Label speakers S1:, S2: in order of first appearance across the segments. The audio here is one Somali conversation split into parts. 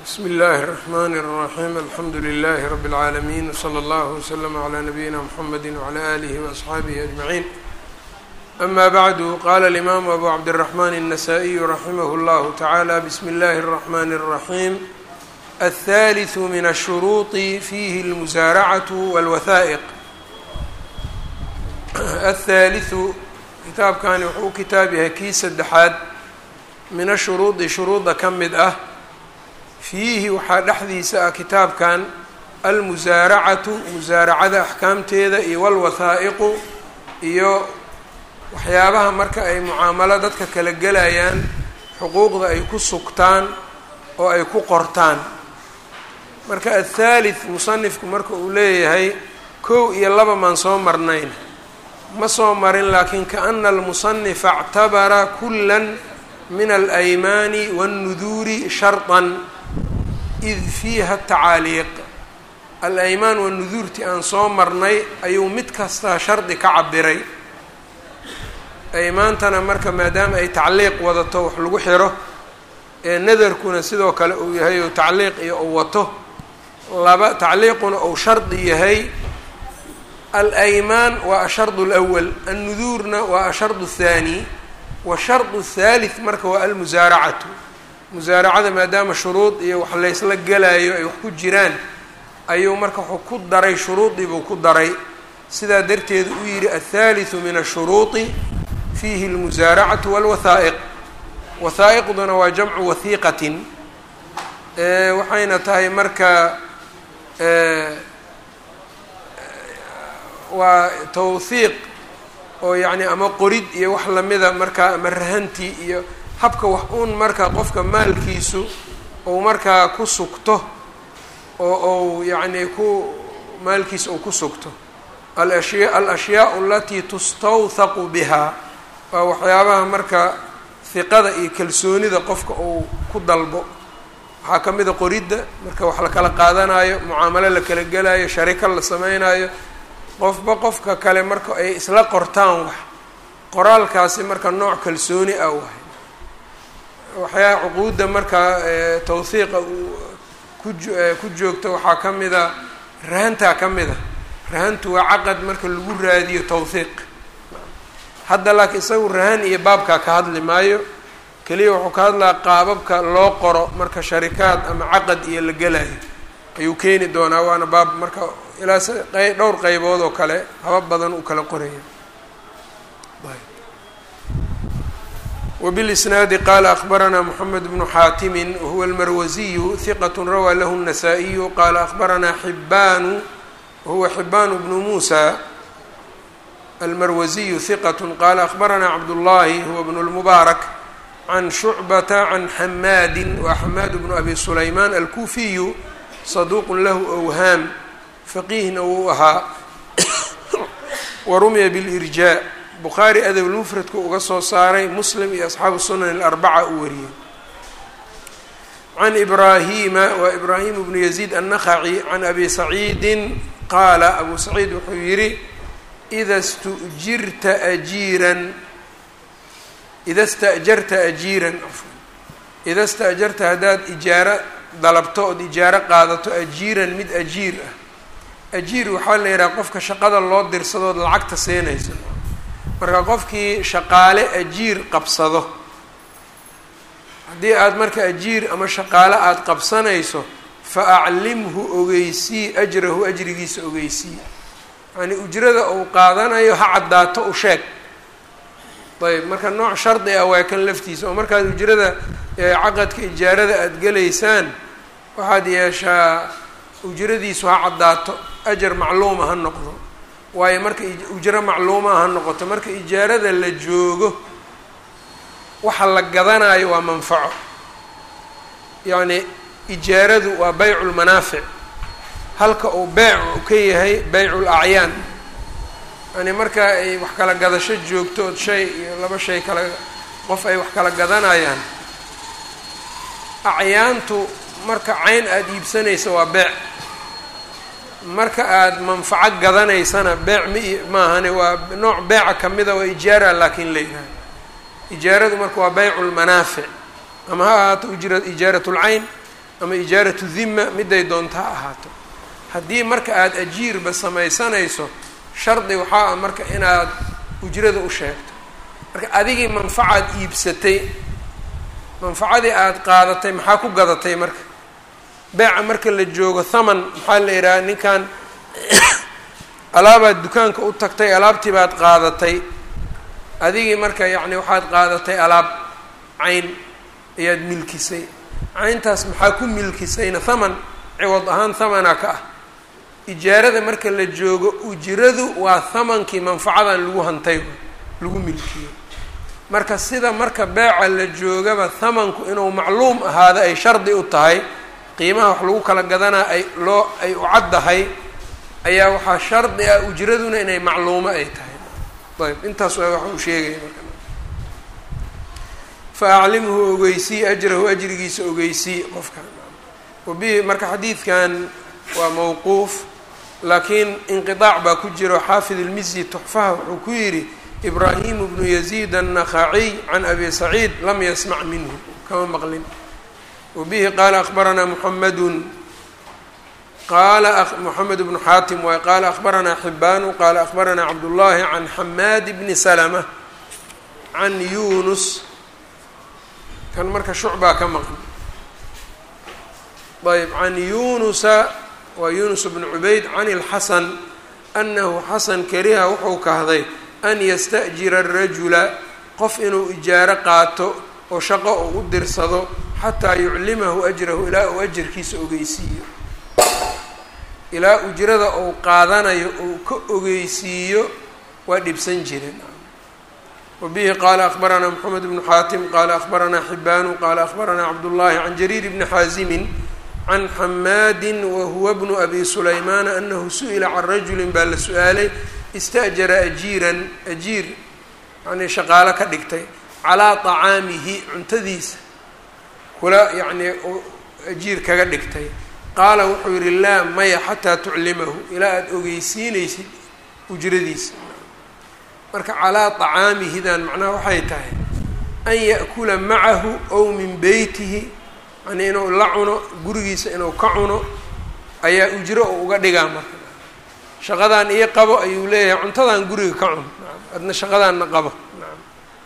S1: bsmi اllahi الرحmn الرaxيm alxamdu لlh rb العaalمين wslى اllه وslm عlى نabiyina mxamedi وعlى آlih وأصxaabihi أجmaعin ama bعdu qala الإmam abu cabdالرaحman النasائي raximah اllah taعalى bsmi اllahi الرaحmn الرaحيم الثالث min الshuruuط fihi الmusaaracaة wاlwathaaئq الثaaliثu kitaabkani wuxuu u kitaab yahay kii saddexaad min ashuruudi shuruudda ka mid ah fiihi waxaa dhexdiisa ah kitaabkan almusaaracatu musaaracada axkaamteeda iyo walwathaa'iqu iyo waxyaabaha marka ay mucaamalo dadka kala gelayaan xuquuqda ay ku sugtaan oo ay ku qortaan marka athaalith musanifku marka uu leeyahay kow iyo laba maan soo marnayn ma soo marin laakiin kaana almusanifa اctabara kula min alaymaani wاnnuduuri sharطan id fiiha tacaaliiq al-aymaan wanuduurtii aan soo marnay ayuu mid kastaa shardi ka cabiray aymaantana marka maadaama ay tacliiq wadato wax lagu xiro ee nadarkuna sidoo kale uu yahay ou tacliiq iyo uu wato laba tacliiquna uu shardi yahay alaymaan waa ashardu اlأwal annuduurna waa ashardu الthaani washardu الthalith marka waa almusaaracatu musaaracada maadaama shuruud iyo wax laysla gelayo ay wax ku jiraan ayuu marka wuxuu ku daray shuruudii buu ku daray sidaa darteed uu yidhi aلthalitثu min الshuruuطi fiihi اlmusaaracatu wاlwathaa'iq wathaa'iqduna waa jamcu wahiiqatin waxayna tahay marka waa tawhiiq oo yacni ama qorid iyo wax lamida markaa ama rahantii iyo habka wax uun marka qofka maalkiisu ou markaa ku sugto oo ou yacni ku maalkiisa uu ku sugto alashya alashyaau alatii tustawthaqu bihaa waa waxyaabaha marka hiqada iyo kalsoonida qofka uu ku dalbo waxaa ka mid a qoridda marka wax la kala qaadanayo mucaamalo la kala gelayo shariko la sameynayo qofba qofka kale marka ay isla qortaan wax qoraalkaasi marka nooc kalsooni ah wahay waxyaa cuquudda markaa tawhiiqa ku joogta waxaa ka mida rahantaa ka mid a rahantu waa caqad marka lagu raadiyo tawhiiq hadda laakiin isagu rahan iyo baabkaa ka hadli maayo keliya wuxuu ka hadlaa qaababka loo qoro marka sharikaad ama caqad iyo la gelayo ayuu keeni doonaa waana baab marka ilaa dhowr qeybood oo kale habab badan uu kala qoraya وبالإسناaد qال أخبرنا محمد بن xاtم وهو المروزي ثقة rawى lh النسائي qال أخبرنا حبان وهو حبان بن موسى المروزي ثقة qال أخبرنا عبداللhi هو بن المبارك عن شعبة عن حmاd وحmاd بن أبي سليمان الكوفي صدوq lh أwهاm فqيهna wuu ahaa وrمya بالإرجاء bukhaari adabulmufradku uga soo saaray muslim iyo asxaabu sunan alarbaca uu wariyey can ibraahima waa ibraahim bnu yaziid annakhaci can abi saciidin qaala abu saciid wuxuu yidhi ida stujirta ajiiran ida sta'jarta ajiiran ida sta'jarta haddaad ijaaro dalabto ood ijaaro qaadato ajiiran mid ajiir ah ajiir waxaa la yidhaha qofka shaqada loo dirsadood lacagta siinayso marka qofkii shaqaale ajiir qabsado haddii aada marka ajiir ama shaqaale aada qabsanayso fa aclimhu ogeysii ajrahu ajrigiisa ogeysii yacnii ujrada uu qaadanayo ha caddaato u sheeg ayb marka nooc shardi ah waa kan laftiisa oo markaad ujrada caqadka ijaarada aada gelaysaan waxaad yeeshaa ujradiisu ha caddaato ajar macluuma ha noqdo waayo marka ujro macluuma ha noqoto marka ijaarada la joogo waxa la gadanayo waa manfaco yacni ijaaradu waa baycu lmanaafic halka uu beyc u ka yahay beycu lacyaan yani marka ay wax kala gadasho joogto ood shay iyo laba shay kala qof ay wax kala gadanayaan acyaantu marka cayn aada iibsanaysa waa beec marka aada manfaco gadanaysana beec ma maahane waa nooc beeca kamida waa ijaara laakiin la yidhaha ijaaradu marka waa baycu lmanaafic ama ha ahaato ujra ijaarat lcayn ama ijaaratu dhima miday doonta ha ahaato haddii marka aada ajiirba samaysanayso shardi waxaa ah marka inaad ujrada u sheegto marka adigii manfacaad iibsatay manfacadii aada qaadatay maxaa ku gadatay marka beeca marka la joogo thaman maxaa la yidhaha ninkan alaabaad dukaanka u tagtay alaabtii baad qaadatay adigii marka yacni waxaad qaadatay alaab cayn ayaad milkisay cayntaas maxaa ku milkisayna thaman ciwad ahaan thamana ka ah ijaarada marka la joogo ujiradu waa thamankii manfacadan lagu hantay lagu milkiyo marka sida marka beeca la joogaba thamanku inuu macluum ahaado ay shardi u tahay qiimaha wax lagu kala gadanaa ay loo ay u caddahay ayaa waxaa shardi ah ujraduna inay macluumo ay tahay ayb intaas waa wax uu sheegaya marka fa aclimhu ogeysii ajrahu ajrigiisa ogeysii qofka wabihi marka xadiidkan waa mawquuf laakiin inqiطaac baa ku jiro xaafid ilmizyi tuxfaha wuxuu ku yidhi ibraahimu bnu yaziid annakhaciy can abi saciid lam yasmac minhu kama maqlin wabihi qaala akbaranaa muxamedun qaala moxamed bnu xaatim waay qaala akbaranaa xibaanu qaala akbaranaa cabdullaahi can xamaad bni salama can yunus kan marka shucbaa ka maqan ayb can yunusa waa yunus bnu cubayd can ilxasan anahu xasan kariha wuxuu kahday an yasta'jira arajula qof inuu ijaaro qaato oo shaqo uu u dirsado xataa yuclimahu ajrahu ilaa uu ajarkiisa ogeysiiyo ilaa ujrada uu qaadanayo uu ka ogeysiiyo waa dhibsan jireen wabihi qaala akbaranaa moxamed bnu xaatim qaala akbaranaa xibaanu qaala akbaranaa cabdullaahi can jariir bni xaasimin can xamaadin wahuwa bnu abi sulaymaana anahu su-ila can rajulin baa la su-aalay ista'jara ajiiran ajiir yanii shaqaalo ka dhigtay calaa طacaamihi cuntadiisa kula yacnii ajiir kaga dhigtay qaala wuxuu yihi laa maya xataa tuclimahu ilaa aada ogeysiinaysid ujradiisa marka calaa طacaamihidan macnaha waxay tahay an ya'kula macahu ow min beytihi yani inuu la cuno gurigiisa inuu ka cuno ayaa ujro u uga dhigaa marka shaqadan ii qabo ayuu leeyahay cuntadan guriga ka cun adna shaqadaanna qabo naam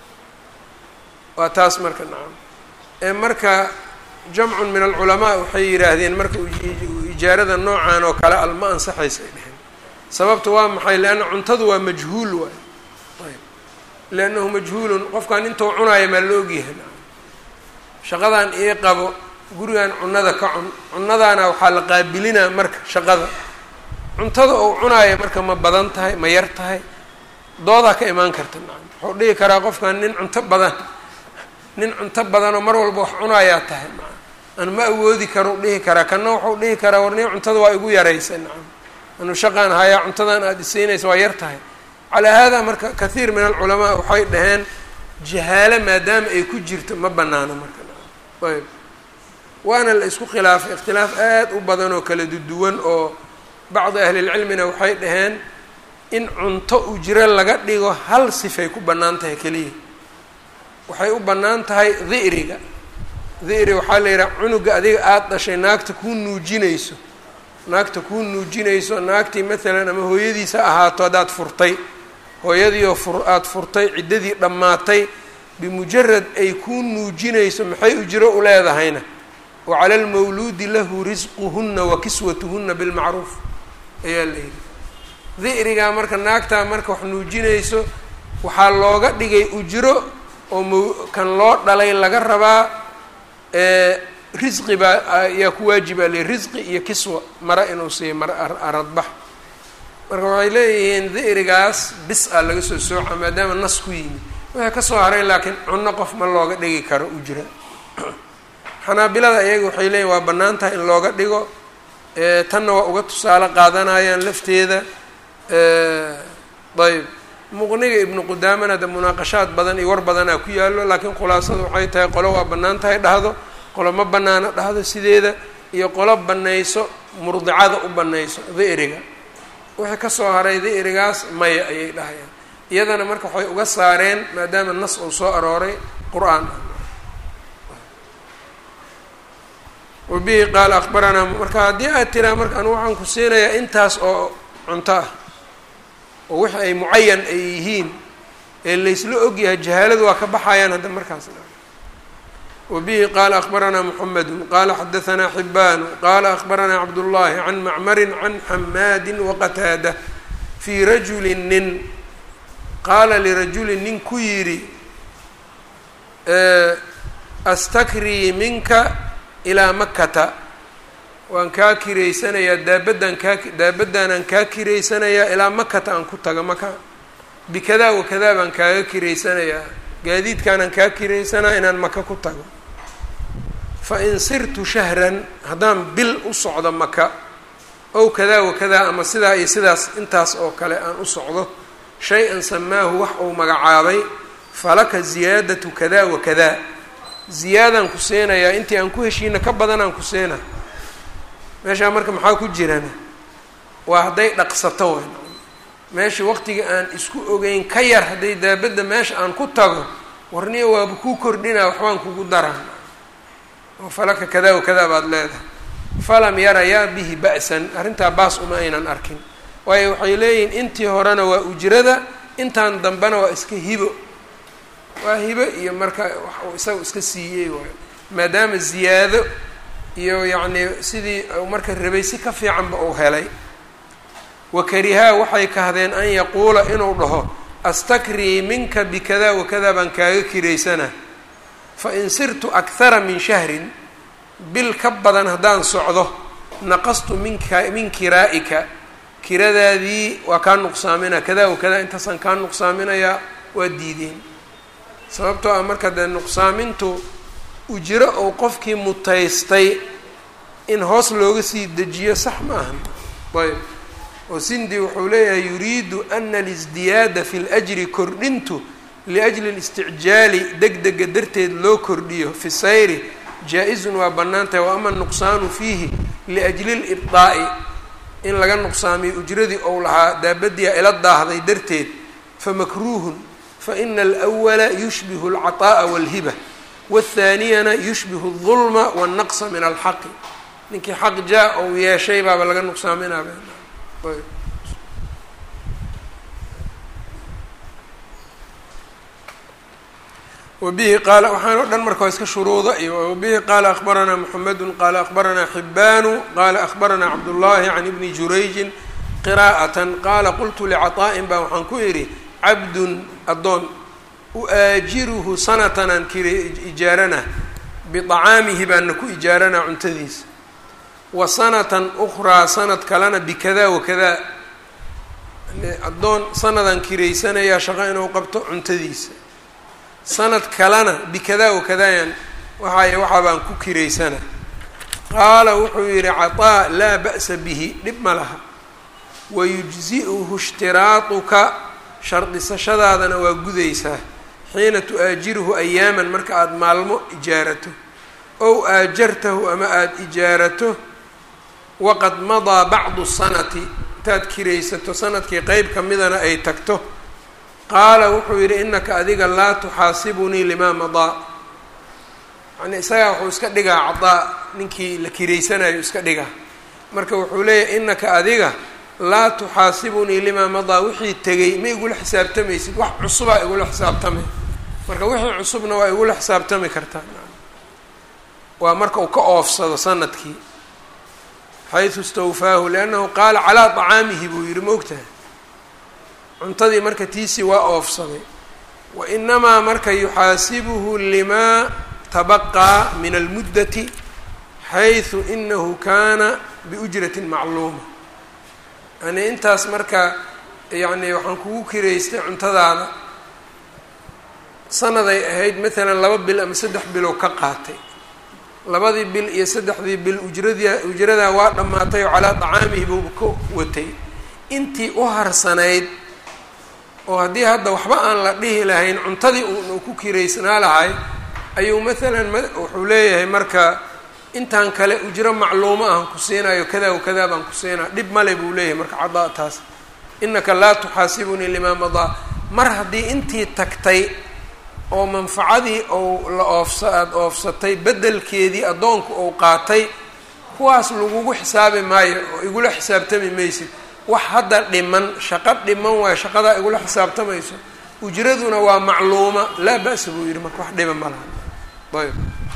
S1: waa taas marka nacam ee marka jamcun min alculamaa waxay yidhaahdeen marka ijaarada noocan oo kale al ma ansaxaysa ay dheheen sababta waa maxay leanna cuntadu waa majhuul waay ayb liannahu majhuulun qofkan intuu cunaayo maa la ogyahay shaqadan ii qabo gurigan cunada ka cun cunadaana waxaa la qaabilinaa marka shaqada cuntada uu cunaayo marka ma badan tahay ma yar tahay doodaa ka imaan karta nacam wuxuu dhihi karaa qofkan nin cunto badan nin cunto badanoo mar walba wax cunaayaa tahay nacam anu ma awoodi karo u dhihi karaa kanna wuxuu dhihi karaa war nin cuntada waa igu yaraysa nacam anu shaqaan hayaa cuntadan aada isiinaysa waa yar tahay calaa haadaa marka kathiir min alculamaa waxay dhaheen jahaalo maadaama ay ku jirto ma banaano marka nacam ayb waana la isku khilaafay ikhtilaaf aad u badan oo kala duduwan oo bacdi ahlilcilmina waxay dhaheen in cunto ujro laga dhigo hal sifay ku bannaan tahay keliya waxay u bannaan tahay di'riga di'ri waxaa la yidhaha cunuga adiga aada dhashay naagta kuu nuujinayso naagta kuu nuujinayso naagtii maalan ama hooyadiisa ahaato haddaad furtay hooyadiioo fur aada furtay ciddadii dhammaatay bimujarad ay kuu nuujinayso maxay ujro u leedahayna wa cala almawluudi lahu risquhunna wa kiswatuhunna bilmacruuf ayaa la yidhi di'rigaa marka naagtaa marka wax nuujinayso waxaa looga dhigay ujro oo m kan loo dhalay laga rabaa risqi baa ayaa ku waajibaa le risqi iyo kiswa mara inuu siiyo mara aradbax marka waxay leeyihiin di'rigaas bis a laga soo sooca maadaama nas ku yimid waxay kasoo haray laakiin cunno qof ma looga dhigi karo ujra xanaabilada iyaga waxay leeyihin waa bannaan tahay in looga dhigo tanna waa uga tusaale qaadanayaan lafteeda ayb muqniga ibnu qudaamana de munaaqashaad badan iyo war badanaa ku yaallo laakiin khulaasada waxay tahay qolo waa bannaan tahay dhahdo qolo ma bannaana dhahdo sideeda iyo qolo bannayso murdicada u bannayso di'riga wixii kasoo haray di'rigaas maya ayay dhahayaan iyadana marka waxay uga saareen maadaama nas uu soo arooray qur-aan ah wabihi qaala akbaranaa marka haddii aad tiraa marka anu waxaan ku siinayaa intaas oo cunto ah oo wixi ay mucayan ay yihiin ee laysla ogyahay jahaaladu waa ka baxayaan hadda markaas wabihi qaala akbaranaa muxamedu qaala xadahanaa xibaanu qaala akbaranaa cabdullaahi can macmarin can xamaadin waqataada fii rajulin nin qaala lirajulin nin ku yidhi astakrii minka ilaa makata waan kaa kiraysanayaa daabaddan kaa daabaddaanaan kaa kiraysanayaa ilaa makata aan ku taga maka bikadaa wakadaa baan kaaga kiraysanayaa gaadiidkaanaan kaa kiraysanaa inaan maka ku tago fa in sirtu shahran haddaan bil u socdo maka ow kadaa wakadaa ama sidaa iyo sidaas intaas oo kale aan u socdo shay-an samaahu wax uu magacaabay falaka ziyaadatu kadaa wakadaa ziyaadaan ku siinayaa intii aan ku heshiina ka badanaan ku siina meeshaa marka maxaa ku jirana waa hadday dhaqsato wen meesha waqtiga aan isku ogeyn ka yar hadday daabadda meesha aan ku tago warniya waaba kuu kordhinaa waxbaan kugu daraa oo falaka kadaa wakadaa baad leedahay falam yarayaa bihi ba'san arrintaa baas uma aynan arkin waayo waxay leeyihiin intii horena waa ujrada intaan dambena waa iska hibo waa hibo iyo marka wax uu isaga iska siiyey waayo maadaama ziyaado iyo yacnii sidii marka rabay si ka fiicanba uu helay wakarihaa waxay kahdeen an yaquula inuu dhaho astakrii minka bikadaa wakadaa baan kaaga kiraysana fa in sirtu akhara min shahrin bil ka badan haddaan socdo naqastu minka min kiraa'ika kiradaadii waa kaa nuqsaaminaa kadaa wakadaa intaasaan kaa nuqsaaminayaa waa diideen sababtoo ah marka dee nuqsaamintu ujro ou qofkii mutaystay in hoos looga sii dejiyo sax ma ahan ayb oo sindi wuxuu leeyahay yuriidu ana alisdiyaada fi ljri kordhintu liajli listicjaali deg dega darteed loo kordhiyo fi sayri jaa-izun waa bannaan tahay wa ama nuqsaanu fiihi liajli libdaa'i in laga nuqsaamiyo ujradii ou lahaa daabadiia ila daahday darteed famakruuhun faina alwala yushbihu alcaطaa'a walhiba wاthaaniyana yushbihu الظulma wالnaqsa min alxaqi ninkii xaq jaa ou yeeshay baaba laga nuqsaaminaa wabihi qaala waxaan o dhan marka waa iska shuruuda iyo wabihi qaala akbaranaa mxamedu qaala akbaranaa xibaanu qaala akbaranaa cabdullaahi can ibni jurayjin qiraa'atan qaala qultu licaطaa'in baa waxaan ku idhi cabdun addoon u-aajiruhu sanatan aan kiri ijaarana biطacaamihi baana ku ijaaranaa cuntadiisa wa sanatan ukraa sanad kalena bikadaa wakadaa addoon sanadaan kiraysanayaa shaqo inuu qabto cuntadiisa sanad kalena bikadaa wakadaayaan waxaay waxaa baan ku kiraysana qaala wuxuu yidhi caطaa laa ba'sa bihi dhib ma laha wayujzi'uhu ishtiraatuka shardisashadaadana waa gudaysaa xiina tu-aajiruhu ayaaman marka aada maalmo ijaarato ow aajartahu ama aada ijaarato waqad madaa bacdu sanati intaad kiraysato sanadkii qeyb ka midana ay tagto qaala wuxuu yidhi inaka adiga laa tuxaasibunii limaa madaa yani isagaa wuxuu iska dhigaa cadaa ninkii la kiraysanayo iska dhigaa marka wuxuu leeyahay inaka adiga laa tuxaasibunii limaa madaa wixii tegay ma igula xisaabtamaysid wax cusubaa igula xisaabtamay marka wixii cusubna waa igula xisaabtami kartaa waa marka uu ka oofsado sanadkii xaysu istawfaahu liannahu qaala calaa طacaamihi buu yidhi ma ogtahay cuntadii marka tiisii waa oofsaday wa inamaa marka yuxaasibuhu limaa tabaqaa min almuddati xaysu inahu kaana biujratin macluuma yani intaas marka yacni waxaan kugu kiraystay cuntadaada sanaday ahayd maalan laba bil ama saddex bilow ka qaatay labadii bil iyo saddexdii bil ujradii ujradaa waa dhammaatay oo calaa dacaamihi buu ka watay intii u harsanayd oo haddii hadda waxba aan la dhihi lahayn cuntadii uu ku kiraysnaa lahay ayuu maalan wuxuu leeyahay marka intaan kale ujro macluumo ahan ku siinayo kadaa wa kadaa baan ku siinaa dhib male buu leeyahay marka cadaa taas inaka laa tuxaasibunii limaa madaa mar haddii intii tagtay oo manfacadii ou la oofsa aada oofsatay beddelkeedii addoonku ou qaatay kuwaas lagugu xisaabi maayo oo igula xisaabtami maysid wax hadda dhiman shaqo dhiman waayo shaqadaa igula xisaabtamayso ujraduna waa macluuma laa ba-sa buu yidhi marka wax dhiba ma laha ayb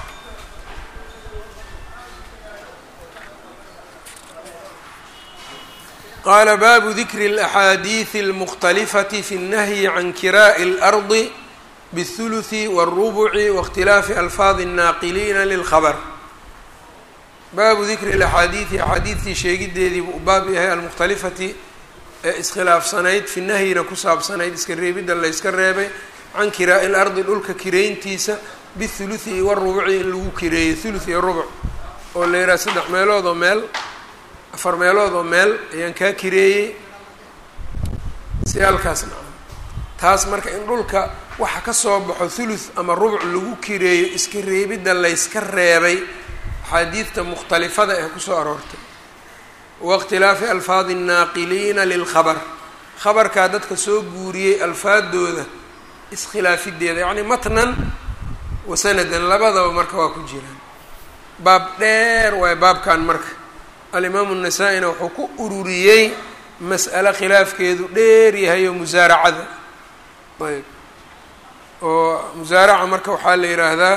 S1: qaala baabu dikri اlaxaadiidi اlmukhtalifati fi اnnahyi can kiraa'i اlardi bالthuluثi wالrubuci waاkhtilaafi alfaadi الnaaqiliina lilkhabr baabu dikri اlaxaadiidi axaadiidtii sheegideedii buu baab yahay almukhtalifati ee iskhilaafsanayd fi nahyina ku saabsanayd iska reebidda layska reebay can kiraa'i lardi dhulka kireyntiisa bihuluthi iyo warubuci in lagu kireeyo thuluth iyo rubuc oo la yidhaha saddex meelood oo meel afar meelood oo meel ayaan kaa kireeyey si halkaas naca taas marka in dhulka waxa ka soo baxo thuluth ama rubuc lagu kireeyo iska reebidda layska reebay axaadiidta mukhtalifada ee kusoo aroortay waاkhtilaafi alfaadi الnaaqiliina lilkhabr khabarkaa dadka soo guuriyey alfaadooda iskhilaafideeda yacni matnan wa sanadan labadaba marka waa ku jiraan baab dheer waay baabkan marka alimaamu الnasaa-ina wuxuu ku ururiyey mas'alo khilaafkeedu dheer yahay oo musaaracada ayb oo musaaraca marka waxaa la yidhaahdaa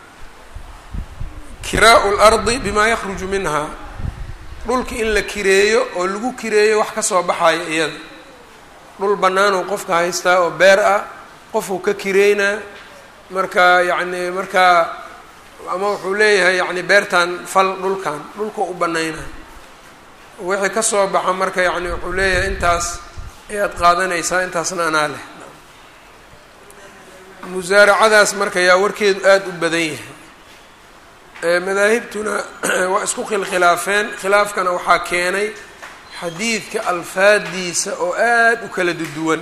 S1: kiraau اlardi bima yakruju minha dhulka in la kireeyo oo lagu kireeyo wax ka soo baxayo iyada dhul bannaanuu qofka haystaa oo beer ah qofuu ka kireynaa marka yacni markaa ama wuxuu leeyahay yacni beertan fal dhulkan dhulka u banaynaa wixii ka soo baxa marka yacni wuxuu leeyahay intaas ayaad qaadanaysaa intaasna anaa leh musaaracadaas marka yaa warkeedu aada u badan yahay madaahibtuna waa isku khilkhilaafeen khilaafkana waxaa keenay xadiidka alfaadiisa oo aada u kala duduwan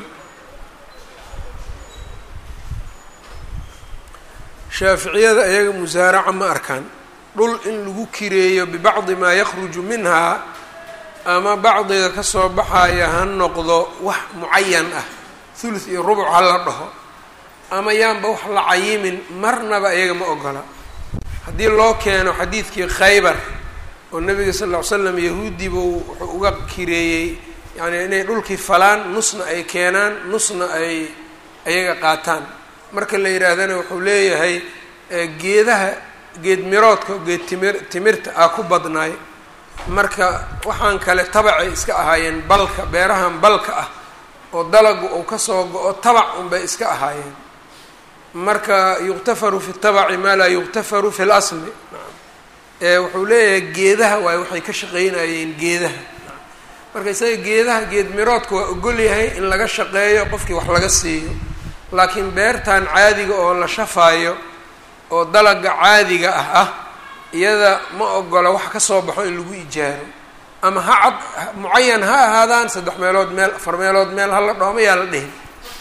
S1: shaaficiyada iyaga musaaraca ma arkaan dhul in lagu kireeyo bibacdi maa yakhruju minhaa ama bacdiga kasoo baxaya ha noqdo wax mucayan ah thuluth iyo rubuc ha la dhaho ama yaanba wax la cayimin marnaba iyaga ma ogola haddii loo keeno xadiidkii khaybar oo nabiga sal ll ly slam yahuudi buu wuxuu uga kireeyey yani inay dhulkii falaan nusna ay keenaan nusna ay ayaga qaataan marka la yidhaahdana wuxuu leeyahay geedaha geed miroodka geed timir timirta ah ku badnaay marka waxaan kale tabacay iska ahaayeen balka beerahan balka ah oo dalagu uu kasoo go-o tabac unbay iska ahaayeen marka yuqtafaru fi tabaci maa laa yuqtafaru fi lasli wuxuu leeyahay geedaha waay waxay ka shaqeynayeen geedaha marka isaga geedaha geed miroodka waa ogol yahay in laga shaqeeyo qofkii wax laga siiyo laakiin beertan caadiga oo la shafaayo oo dalaga caadiga ah ah iyada ma ogola wax ka soo baxo in lagu ijaaro ama ha cad mucayan ha ahaadaan saddex meelood meel afar meelood meel hala dhooma yaa la dhihin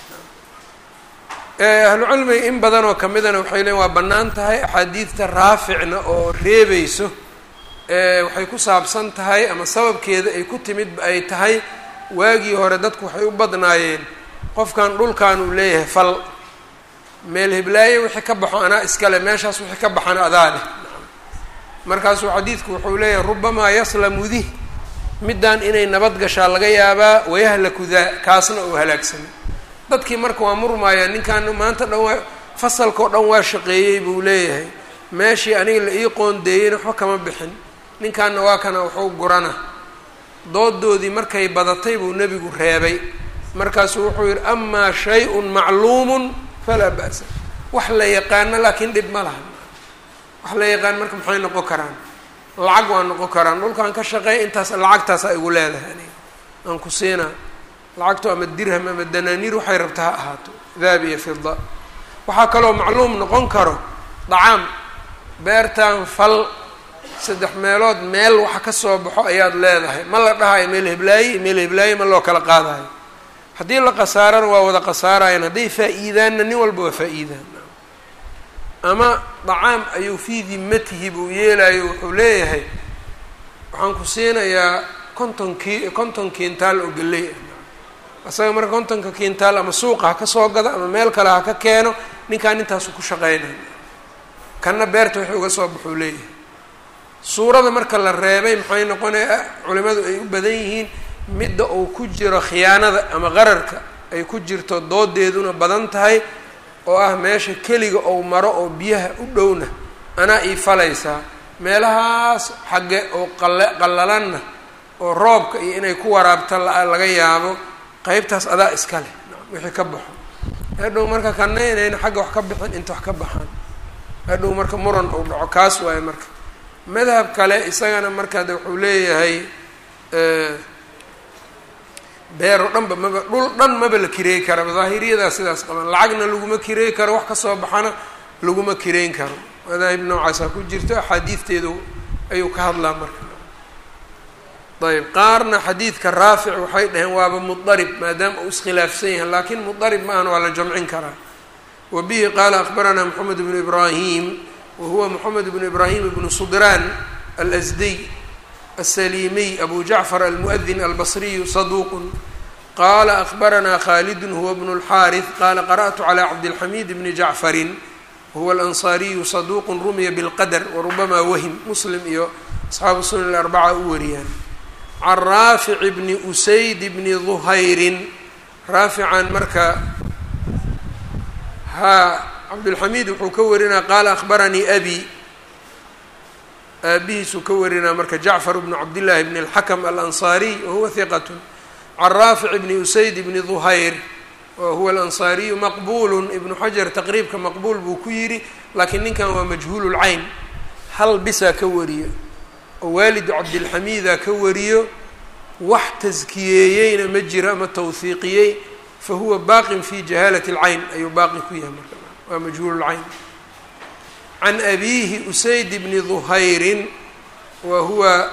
S1: ahlucilmiga in badan oo kamidana waxay leeyiin waa bannaan tahay axaadiidta raaficna oo reebeyso waxay ku saabsan tahay ama sababkeeda ay ku timid ay tahay waagii hore dadku waxay u badnaayeen qofkan dhulkan uu leeyahay fal meel hiblaaye wixii ka baxo anaa iskale meeshaas wixii ka baxana adaa leh markaasuu xadiidku wuxuu leeyahay rubamaa yaslamu dih middaan inay nabad gashaa laga yaabaa wayahlaku daa kaasna uu halaagsamay dadkii marka waa murmaaya ninkan maanta dhan waa fasalkao dhan waa shaqeeyey buu leeyahay meeshii aniga la ii qoondeeyeyna waxba kama bixin ninkanna waa kana wuxuu gurana doodoodii markay badatay buu nebigu reebay markaasuu wuxuu yidhi amaa shay-un macluumun falaa ba'sa wax la yaqaano laakiin dhib ma laha wax la yaqaan marka maxay noqon karaan lacag waa noqon karaan dhulkaan ka shaqeey intaas lacagtaasaa igu leedahay aniga aan ku siinaa lacagto ama dirham ama danaaniir waxay rabta ha ahaato dahab iyo fida waxaa kaloo macluum noqon karo dacaam beertan fal saddex meelood meel waxa ka soo baxo ayaad leedahay ma la dhahayo meel heblaaye iyo meel heblaaye ma loo kala qaadayo haddii la khasaarana waa wada khasaarayaan hadday faa-iidaanna nin walba waa faa-iidaan ama dacaam ayuu fii dimatihi buu yeelayo wuxuu leeyahay waxaan ku siinayaa konton ki konton kintaal oo geley ah isaga marka kontonka kintaal ama suuqa ha ka soo gado ama meel kale ha ka keeno ninkaan intaasu ku shaqeynaya kanna beerta wixii uga soo baxuu leeyahay suurada marka la reebay maxay noqonaya culimadu ay u badan yihiin midda uu ku jiro khiyaanada ama qararka ay ku jirto doodeeduna badan tahay oo ah meesha keliga ou maro oo biyaha u dhowna anaa ii falaysaa meelahaas xagge oo qala qallalanna oo roobka iyo inay ku waraabta laga yaabo qeybtaas adaa iska leh wixii ka baxo hadhow marka kana inayna xagga wax ka bixin inta wax ka baxaan hadhow marka muran uu dhaco kaas waaye marka madhab kale isagana markaa de wuxuu leeyahay beero dhanba maba dhul dhan maba la kireey karaba daahiriyadaa sidaas qaban lacagna laguma kireey karo wax kasoo baxana laguma kireyn karo madaahib noocaasaa ku jirto axaadiidteedu ayuu ka hadlaa marka ayb qaarna xadiidka raafic waxay dhaheen waaba mudarib maadaama uu iskhilaafsan yahay laakiin mudarib maahan waa la jamcin karaa wa bihi qaala akbaranaa moxamed bnu ibraahim wa huwa moxamed bnu ibraahim bnu sudraan alsdiy السليمي أبو جعفر المؤذن البصري صدوق قال أخبرنا خالد هو بن الحارث قال قرأت على عبد الحميد بن جعفر هو الأنصاري صدوق رمي بالقدر وربما وهم مسلم iyo أصحاب السنن الأربعة u wariyaan عن رافع بن أسيد بن ظhayr raafican marka ha cabdالحميد wuxuu ka warinaa qaala أخبرني أbي aabihiisuu ka warinaa marka jacfar bnu cabdillaahi bn اlxakm alanصaariy wahuwa hiqat can raafic bni usayd bni duhayr wahuwa alanصaariyu maqbulu ibnu xajar taqriibka maqbuul buu ku yidhi laakiin ninkan waa majhuul lcayn hal bisaa ka wariyo oo waalidu cabdilxamiida ka wariyo wax taskiyeeyeyna ma jiro ama tawhiiqiyey fahuwa baaqin fi jahaalat اlcayn ayuu baaqi ku yahay marka waa majhuul lcayn can abiihi usayd bni duhayrin wa huwa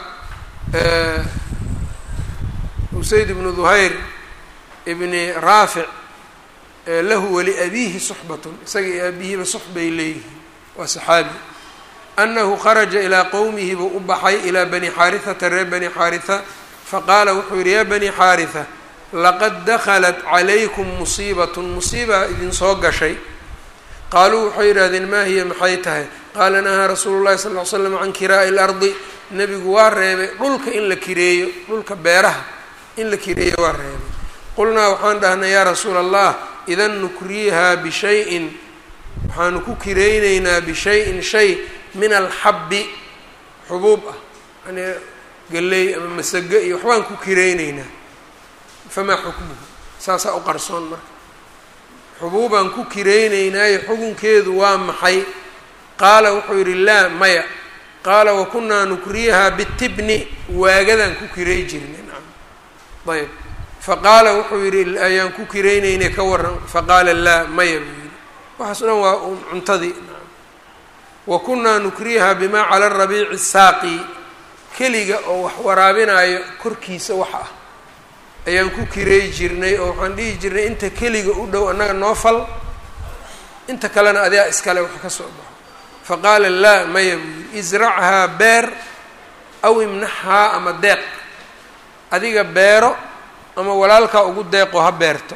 S1: usayd bnu duhayr bni raafic lahu waliabiihi suxbatun isaga iyo aabihiiba sux bay leeyihiin waa saxaabi anahu kharaja ilaa qowmihi buu u baxay ilaa bani xaarihata reer bani xaariha faqaala wuxuu yihi yaa bani xaariha laqad daklat calaykum musiibatun musiiba idinsoo gashay qaaluu waxay yidhahdeen maa hiya maxay tahay qaala nahaa rasuulu llahi sal ly slam can kiraa'i lardi nebigu waa reebay dhulka in la kireeyo dhulka beeraha in la kireeyo waa reebay qulnaa waxaan dhahnay yaa rasuula allah idan nukriihaa bishayin waxaanu ku kireyneynaa bishayin shay min alxabbi xubuub ah yani galley ama masago iyo waxbaan ku kireyneynaa famaa xukmuhu saasaa u qarsoon marka xubuubaan ku kireyneynaayo xukunkeedu waa maxay qaala wuxuu yidhi laa maya qaala wakunaa nukriyahaa bitibni waagadaan ku kirey jirnay nacam ayb faqaala wuxuu yidhi ayaan ku kireyneynay ka waran faqaala laa maya buu yidhi waxaas o dhan waa un cuntadii nacam wa kunaa nukriyahaa bimaa cala rabiici saaqi keliga oo wax waraabinaayo korkiisa wax ah ayaan ku kireey jirnay oo waxaan dhihi jirnay inta keliga u dhow annaga noo fal inta kalena adaa iskale wax ka soo baxo faqaala laa maya buu yidhi israchaa beer aw imnaxhaa ama deeq adiga beero ama walaalkaa ugu deeqoo ha beerto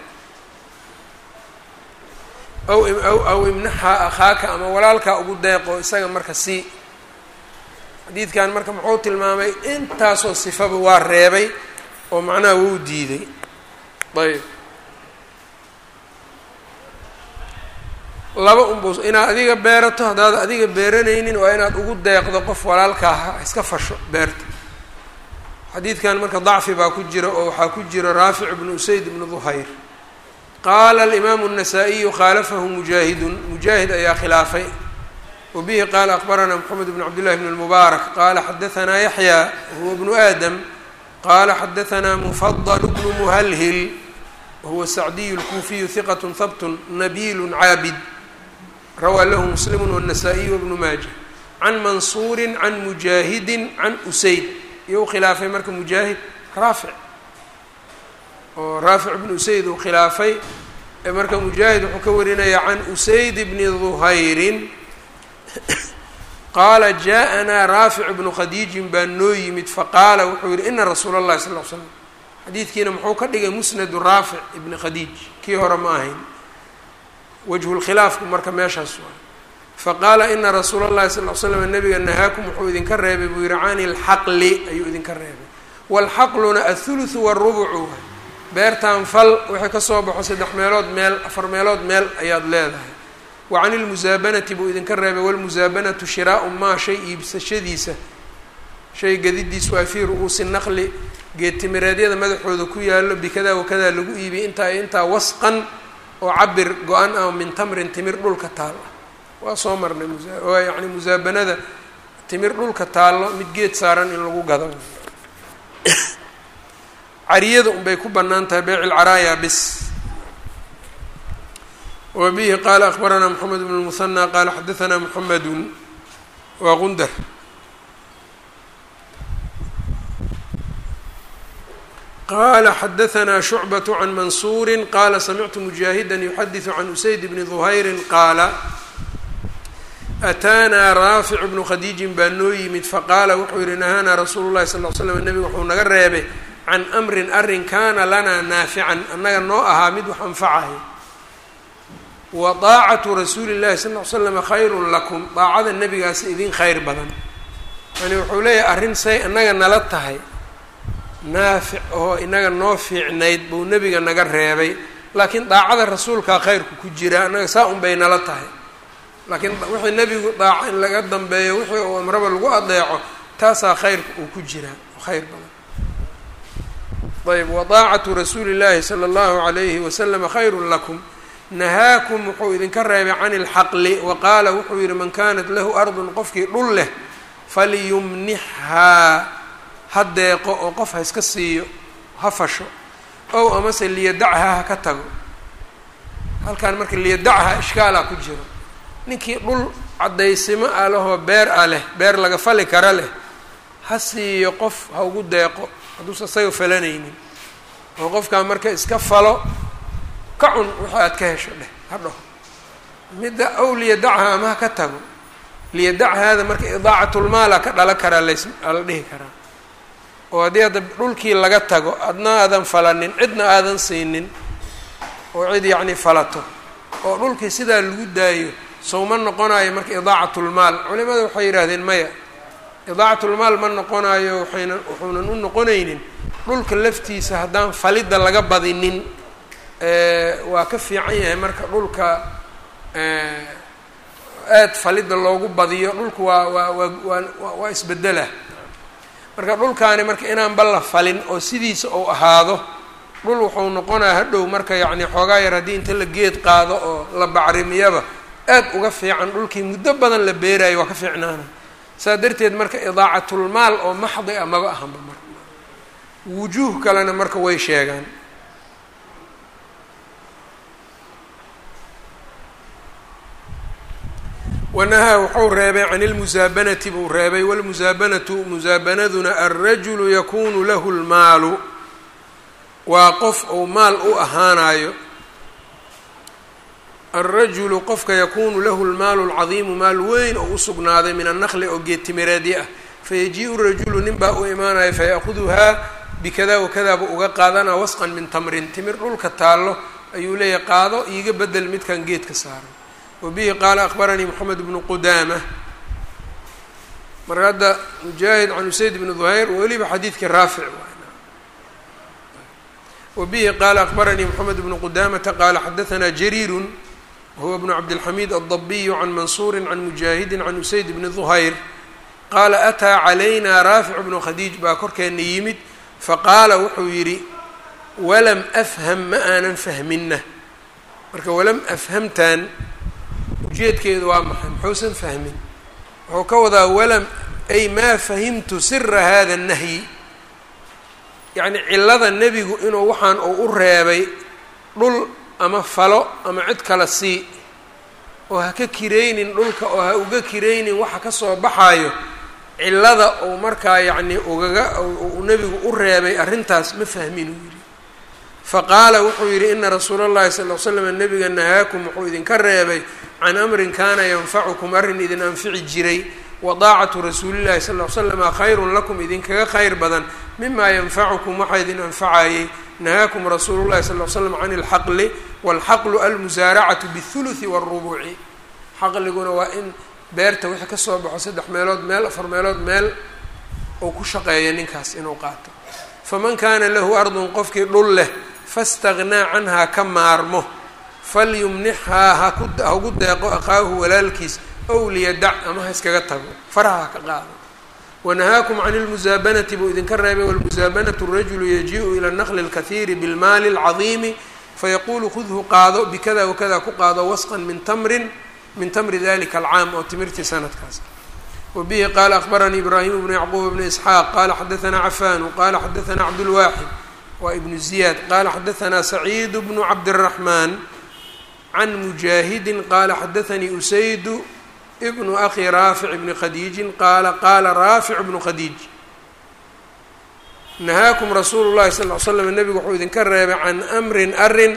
S1: aw aw aw imnaxhaa akhaaka ama walaalkaa ugu deeqoo isaga marka sii xadiidkan marka muxuu tilmaamay intaasoo sifaba waa reebay oo macnaha wuu diiday ayb laba unbus inaad adiga beerato haddaad adiga beeranaynin waa inaad ugu deeqdo qof walaalkaa ha iska fasho beerta xadiidkan marka dacfi baa ku jira oo waxaa ku jira raafic bnu usayd bnu duhayr qaala alimaamu الnasaa-iyu khaalafahu mujaahidun mujaahid ayaa khilaafay wa bihi qaala akbaranaa moxamed bn cabd llahi bn اlmubaarak qaala xadahanaa yaxya huwa bnu aadam qala xadahanaa mufadl bnu muhalhil wahuwa sacdiyu اlkuufiyu hiqat habt nabiil caabid rawaa lahu muslimu wالnasaa-iy wbnu maaja can mansuuri can mujaahidi can usayd iyo u khilaafay marka mujaahid raafic oo raafic bnu usayd uu khilaafay marka mujaahid wuxuu ka warinaya can usayd bni duhayrin qaala jaaءanaa raafic bnu khadiijin baa noo yimid faqaala wuxuu yihi ina rasuula اllahi sal l slam xadiidkiina muxuu ka dhigay musnadu raafic ibni khadiij kii hore ma ahayn wajhulkhilaafku marka meeshaas waay faqaala ina rasuula اllahi sal l slam nabiga nahaakum wuxuu idinka reebay buu yihi cani lxaqli ayuu idinka reebay wاlxaqluna athuluthu wاrubucu waay beertaan fal wixii kasoo baxo saddex meelood meel afar meelood meel ayaad leedahay wa cani lmusaabanati buu idinka reebay wاlmusaabanatu shiraau maa shay iibsashadiisa shay gadidiisu waa fii ru-uusi naqli geedtimireedyada madaxooda ku yaalo bikada wakadaa lagu iibiyay intaa intaa wasqan oo cabir go-an ah min tamrin timir dhulka taal ah waa soo marnay muaa yani musaabanada timir dhulka taallo mid geed saaran in lagu gado cariyada unbay ku bannaan tahay beyc ilcaraaya bis wa bihi qaala akbaranaa moxamed bn lmuhanaa qaala xadaanaa moxamedun waa qundar qala xadaanaa shucbaة can mansuuri qaala samictu mujaahida yuxadiثu can usayd bni duhayri qaala ataanaa raafic bnu khadiijin baa noo yimid faqaala wuxuu yihi nahaanaa rasuulu llahi sal l slam nebigu wuxuu naga reebay can amrin arrin kaana lanaa naafican annaga noo ahaa mid wax anfacayo wa daacatu rasuuli llahi sal l slama khayrun lakum daacada nebigaasi idin khayr badan yani wuxuu leeyahay arrin say annaga nala tahay naafic oo inaga noo fiicnayd buu nebiga naga reebay laakiin daacada rasuulkaa khayrku ku jira annaga saa un bay nala tahay laakiin wixii nebigu daaco in laga dambeeyo wixii uu amraba lagu adeeco taasaa khayrka uu ku jiraa khayr badan ayb wadaacatu rasuuli llaahi sala allahu alayhi wasalama khayrun lakum nahaakum wuxuu idinka reebay can ilxaqli wa qaala wuxuu yihi man kanat lahu ardun qofkii dhul leh falyumnixhaa ha deeqo oo qof ha iska siiyo ha fasho ow amase liyadachaa ha ka tago halkan marka liyadachaa ishkaalaa ku jiro ninkii dhul caddaysimo ah lehoo beer ah leh beer laga fali kara leh ha siiyo qof ha ugu deeqo hadduusa isaga falanaynin oo qofkaa marka iska falo ka cun wixii aad ka hesho dheh ha dhaho midda ow liyadachaa ama ha ka tago liyadachaada marka idaacatlmaala ka dhala karaa las la dhihi karaa oo haddii hadda dhulkii laga tago adna aadan falanin cidna aadan siinin oo cid yacni falato oo dhulkii sidaa lagu daayo sowma noqonayo marka idaacatlmaal culimada waxay yidhaahdeen maya idaacatlmaal ma noqonayo waxayna wuxuunan u noqonaynin dhulka laftiisa haddaan falidda laga badinin waa ka fiican yahay marka dhulka aad falidda loogu badiyo dhulku waa waa waa waa waa isbedela marka dhulkaani marka inaanba la falin oo sidiisa uu ahaado dhul wuxuu noqonaya hadhow marka yacni xoogaa yar haddii inta la geed qaado oo la bacrimiyaba aad uga fiican dhulkii muddo badan la beerayo waa ka fiicnaana saa darteed marka idaacatulmaal oo maxdi a maba ahanba marka wujuuh kalena marka way sheegaan wanahaa wuxuu reebay can ilmusaabanati buu reebay walmusaabanatu musaabanaduna alrajulu yakunu lahu lmaalu waa qof uu maal u ahaanayo alrajulu qofka yakunu lahu lmaalu lcadiimu maal weyn oo usugnaaday min annaqli oo geedtimireedya ah fayaji-u rajulu nin baa u imaanaya fayaakhuduhaa bikada wakada buu uga qaadanaa wasqan min tamrin timir dhulka taallo ayuu leeyahay qaado iiga bedel midkan geedka saaran wabihi qaala akbaranii moxamed bnu qudaama marka hadda mujaahid can usayd bni duhayr weliba xadiidkii raafic wabihi qaala akbaranii moxamed bnu qudaamata qaala xadaanaa jariirun wahuwa bnu cabdilxamiid aldabiyu can mansuuri can mujaahidi can usayd bni duhayr qaala ataa calayna raafic bnu khadiij baa korkeena yimid faqaala wuxuu yidhi walam afham ma aanan fahmina marka walam afhamtaan ujeedkeedu waa maxay muxuusan fahmin wuxuu ka wadaa walam ay maa fahimtu sira hada nahyi yacni cillada nebigu inuu waxaan uu u reebay dhul ama falo ama cid kala sii oo ha ka kiraynin dhulka oo ha uga kiraynin waxa kasoo baxaayo cillada uu markaa yacni ugaga uu nebigu u reebay arrintaas ma fahmin uu yidhi faqaala wuxuu yidhi ina rasuula اllahi sal l slam nabiga nahaakum wuxuu idinka reebay can amrin kaana yanfacukum arrin idin anfici jiray wadaacatu rasuulillahi sal ll ly slama khayrun lakum idinkaga khayr badan mima yanfacukum waxaa idin anfacayey nahaakum rasuulu llahi sal l slam can ilxaqli walxaqlu almusaaracatu bihuluthi wاlrubuci xaqliguna waa in beerta wixii kasoo baxo saddex meelood meel afar meelood meel uu ku shaqeeya ninkaas inuu qaato faman kaana lahu ardun qofkii dhul leh faاstagnaa canhaa ka maarmo falyumnixhaa hahagu deeqo aqaahu walaalkiis ow liyadac ama ha iskaga tago faraha ha ka qaado wanahaakum can اlmusaabanati buu idinka reebay walmusaabanatu rajulu yajiiءu ila naqli اlkahiiri bilmaali اlcadiimi fayaquulu khudhu qaado bikada wakada ku qaado wasqan min tamrin min tamri dalika alcaam oo timirtii sanadkaas wabihi qaala akbaranii ibraahim bnu yacquub bni isxaaq qaala xadaanaa cafanu qala xadaanaa cabdulwaaxid waa ibnu ziyaad qala xadaanaa saciid bnu cabdiraxmaan can mujaahidin qala xadaanii usaydu bnu akhi raafic bni khadiijin qaala qaala raafic bnu khadiij nahaakum rasuulu llahi sal ly slam nebigu wuxuu idinka reebay can amrin arin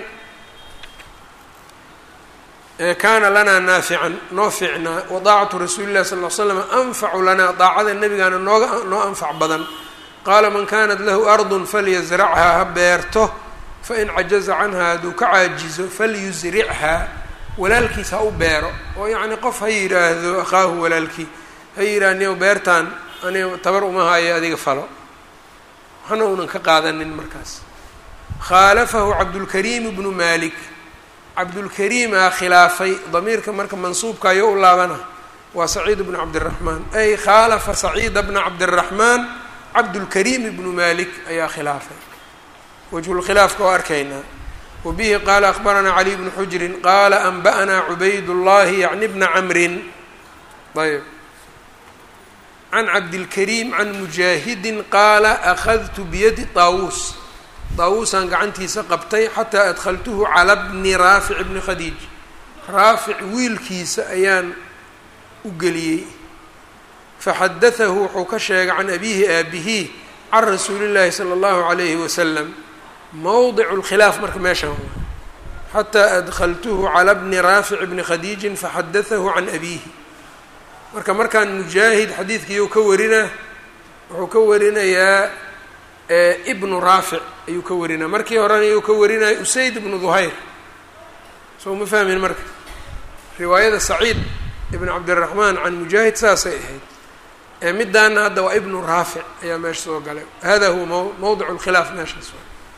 S1: kaana lanaa naafican noo fiicnaa wadaacatu rasuuli llahi sal l slam anfacu lanaa daacada nebigaana nooga noo anfac badan qaala man kanat lahu ardun falyasrachaa ha beerto fain cajaza canha hadduu ka caajizo falyusrichaa walaalkiis ha u beero oo yacni qof ha yidhaahdo akhaahu walaalkii ha yidhaah niyow beertaan aniga tabar uma hayo adiga falo waxna uunan ka qaadanin markaas khaalafahu cabdulkariim bnu malik cabdulkariimaa khilaafay damiirka marka mansuubka ayo u laabana waa saciid bnu cabdiraxmaan ay khaalafa saciida bna cabdiraxmaan cabdulkariim bnu malik ayaa khilaafay wajhulkhilaafka oo arkaynaa wabihi qaala akbaranaa caliy bnu xujrin qaala anba'naa cubayd llahi yacni bna camrin ayb can cabdilkariim can mujaahidin qaala akhadtu biyadi taawuus daawuusaan gacantiisa qabtay xataa adkhaltuhu cala bni raafic bni khadiij raafic wiilkiisa ayaan u geliyey faxadatahu wuxuu ka sheegay can abiihi aabihi can rasuuli llaahi sala allahu calayhi wasalam mowdicu lkhilaaf marka meeshaan xataa adkhaltuhu cala bni raafic bni khadiijin faxadatahu can abiihi marka markaan mujaahid xadiidkiiyuu ka warinaa wuxuu ka warinayaa ibnu raafic ayuu ka warinaa markii horena ayuu ka warinaya usayd ibnu duhayr soo ma fahmin marka riwaayada saciid ibn cabdiraxmaan can mujaahid saasay ahayd ee midaana hadda waa ibnu raafic ayaa meesha soo galay hada huwa m mowdic lkhilaaf meeshaas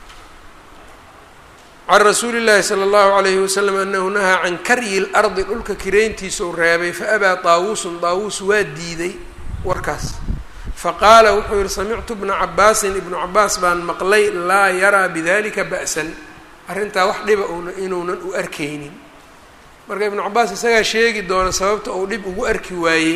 S1: can rasuuli llaahi sala allahu alayhi wasalam anahu nahaa can karyi lardi dhulka kirayntiisau reebay faabaa taawuusun taawuus waa diiday warkaas faqaala wuxuu yihi samictu bna cabaasin ibnu cabaas baan maqlay laa yaraa bidalika ba'san arrintaa wax dhiba una inuunan u arkaynin marka ibnu cabaas isagaa sheegi doona sababta uu dhib ugu arki waayey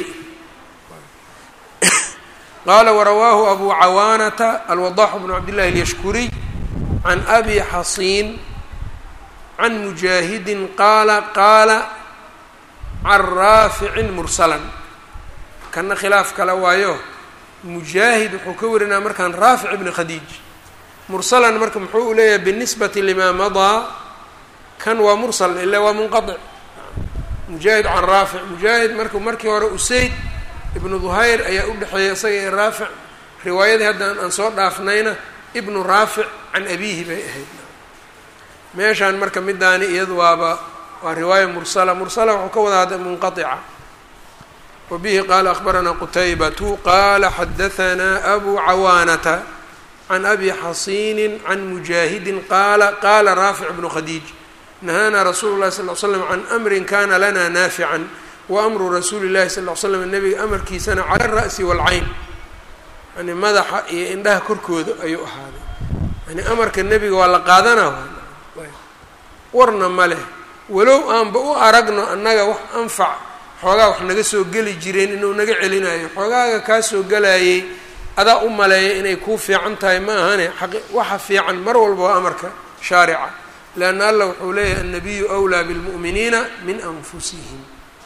S1: qaala warawaahu abu cawaanata alwadaxu bnu cabdillahi alyashkuriy can abi xasiin can mujaahidin qaala qaala can raaficin mursalan kana khilaaf kale waayo mujaahid wuxuu ka warinaa markaan raafic ibni khadiij mursalan marka muxuu u leeyahay binisbati limaa madaa kan waa mursal ila waa munqaطic mujaahid can raafic mujaahid marka markii hore usayd ibnu duhayr ayaa u dhexeeya isaga iyo raafic riwaayadii hadda aan soo dhaafnayna ibnu raafic can abiihi bay ahayd meeshaan marka midaani iyadu waaba waa riwaaya mursala mursala wuxuu ka wada hadda munqaطica wbihi qaala akbaranaa qutaybatu qaala xadahanaa abu cawaanata can abi xasiini can mujaahidin qaala qaala raafic bnu khadiij nahaanaa rasuulu llahi sal l slam can amrin kana lana naafican wa amru rasuuli llahi sal l slam nebiga amarkiisana cala alra'si waalcayn yani madaxa iyo indhaha korkooda ayuu ahaaday yani amarka nebiga waa la qaadanaa warna ma leh walow aanba u aragno annaga wax anfac xoogaa wax naga soo geli jireen inuu naga celinayo xoogaaga kaa soo gelayay adaa u maleeya inay kuu fiican tahay ma ahane aqi waxa fiican mar walba waa amarka shaarica leanna allah wuxuu leeyahay annabiyu awlaa bilmu'miniina min anfusihim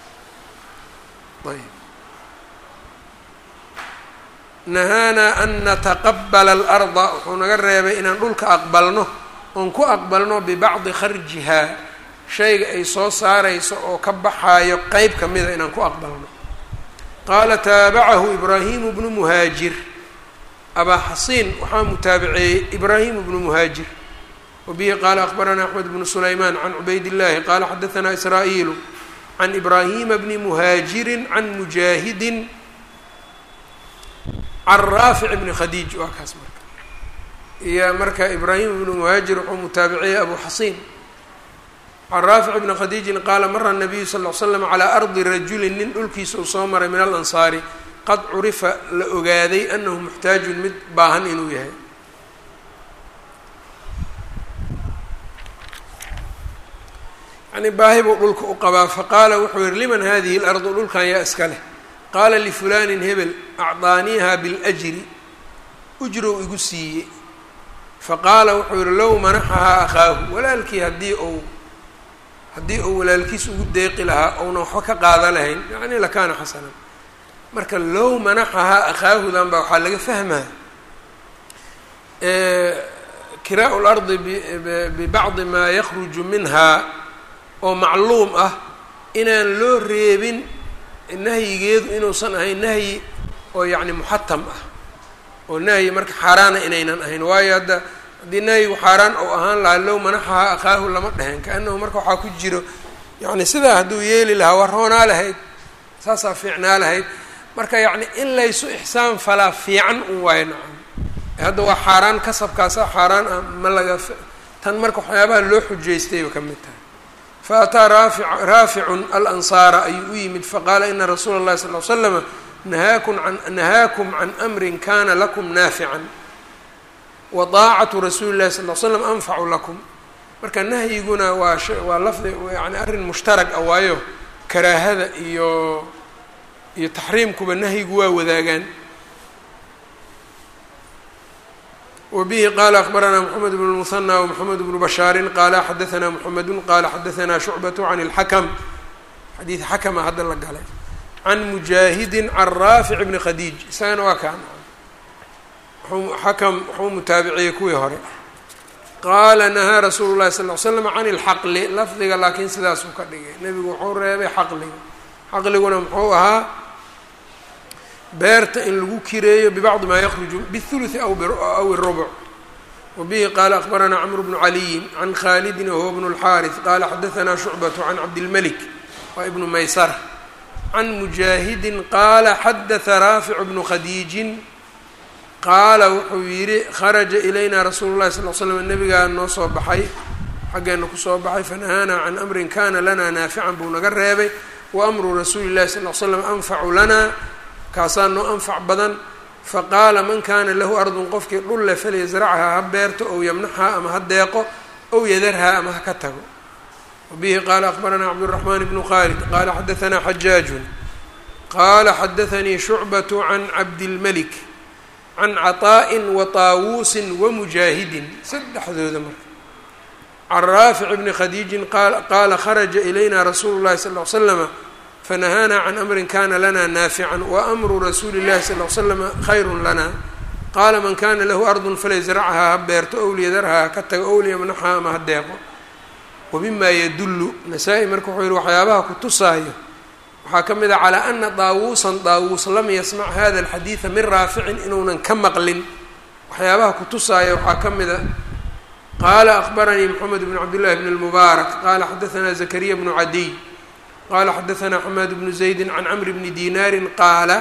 S1: ayb nahaanaa an nataqabala alarda wuxuu naga reebay inaan dhulka aqbalno oon ku aqbalno bibacdi kharjihaa shayga ay soo saarayso oo ka baxaayo qeyb ka mida inaan ku aqbalno qaala taabacahu ibraahimu bnu muhaajir abaa xasiin waxaa mutaabiceeyey ibraahimu bnu muhaajir wabihi qaala akbaranaa axmed bnu sulaymaan can cubayd illahi qaala xadaanaa israa'iilu can ibraahima bni muhaajirin can mujaahidin can raafic bni khadiij waa kaas marka iyo marka ibraahim bnu muhaajir wuxuu mutaabiciyey abu xasiin can raafic bni khadiijin qaala mara nabiyu sal l slam calaa ardi rajulin nin dhulkiisa uu soo maray min alansaari qad curifa la ogaaday anahu muxtaajun mid baahan inuu yahay yani baahi buu dhulka u qabaa faqaala wuxuu yihi liman hadihi lardu dhulkan yaa iska leh qaala lifulanin hebel acdaaniiha biljri ujrow igu siiyey faqaala wuxuu yihi low manaxahaa akhaahu walaalkii haddii uu haddii uu walaalkiis ugu deeqi lahaa ouna waxba ka qaada lahayn yani lakaana xasanan marka low manaxahaa akhaahudan baa waxaa laga fahmaa kiraa lardi bibacdi maa yakruju minha oo macluum ah inaan loo reebin nahyigeedu inuusan ahayn nahyi oo yacni muxatam ah oo nahyi marka xaaraana inaynan ahayn waayo hadda haddii nahyigu xaaraan ou ahaan lahaa low manaxahaa akhaahu lama dhehen kaanahu marka waxaa ku jiro yacni sidaa hadduu yeeli lahaa waa roonaa lahayd saasaa fiicnaa lahayd marka yacni in laysu ixsaan falaa fiican un waayo nacam hadda waa xaaraan kasabkaasa xaaraan ah ma laga tan marka waxyaabaha loo xujaystayba ka mid tahay faataa raafi raaficun alansaara ayuu u yimid faqaala ina rasuula اllahi sal l slama nahaakum an nahaakum can amrin kana lakum naafican wa daacatu rasuuli llahi sal l slam anfacu lakum marka nahyiguna waa sh waa lafdi yani arrin mushtarag ah waayo karaahada iyo iyo taxriimkuba nahyigu waa wadaagaan wbihi qala akbaranaa mxamed bn muhanى wmxamed bnu bashaari qaala xadaanaa mxamedu qala xadaanaa shucbaة can اlxakm xadiid xakma hadda la galay can mujaahidi can raafic bni khadiij isagana waa kaan xakm waxuu mutaabiciyey kuwii hore qaala nahaa rasuulu lahi sal l slam can اlxaqli lafdiga laakiin sidaasuu ka dhigay nebigu wuxuu reebay xaqliga xaqliguna muxuu ahaa beerta in lagu kireeyo bibacdi maa yakruju bاthuluثi aw الrubc wabihi qaala akbaranaa cmr bnu caliyin can khalidin wahuwa bnu اlxaariث qaala xadaanaa shucbaة can cabdilmalik waa ibnu maysara can mujaahidin qaala xadaثa raafic bnu khadiijin qaala wuxuu yihi kharaja ilayna rasuulu اlahi sal l slam nabigaa noo soo baxay xaggeena kusoo baxay fanahaanaa can amrin kana lana naafican buu naga reebay waamru rasuuli اlahi sal l slam anfacu lana kaasaa noo anfac badan faqaala man kaana lahu ardun qofkii dhulle falyasrachaa ha beerto ow yamnaxhaa ama ha deeqo ow yadarhaa ama ha ka tago wabihi qaala akbaranaa cabdالraxmaan bnu khaalid qaala xadaanaa xajaajun qaala xadaanii shucbaة can cabdilmalik can caطaa'in wa taawuusin wa mujaahidin saddexdooda marka can raafic bni khadiijin qaala kharaja ilayna rasuulu llahi sal l slama fanahaanaa can amrin kana lana naafican waamru rasuuli llahi sal l slama khayru lana qaala man kana lahu ardun falyasrachaa ha beerto ow liyadarhaa ha ka tago ow liyamnaxhaa ama ha deeqo wamima yadullu nasaa-i marka wuxuu yihi waxyaabaha ku tusaayo waxaa ka mid a calaa ana daawuusan daawuus lam yasmac hada alxadiida min raaficin inuunan ka maqlin waxyaabaha ku tusaaya waxaa ka mid a qaala akbaranii moxamed bn cabdillahi bn اlmubaarak qaala xadaanaa zakariya bnu cadiy qala xadaanaa xamaad bnu zaydi can camri bni dinaari qaala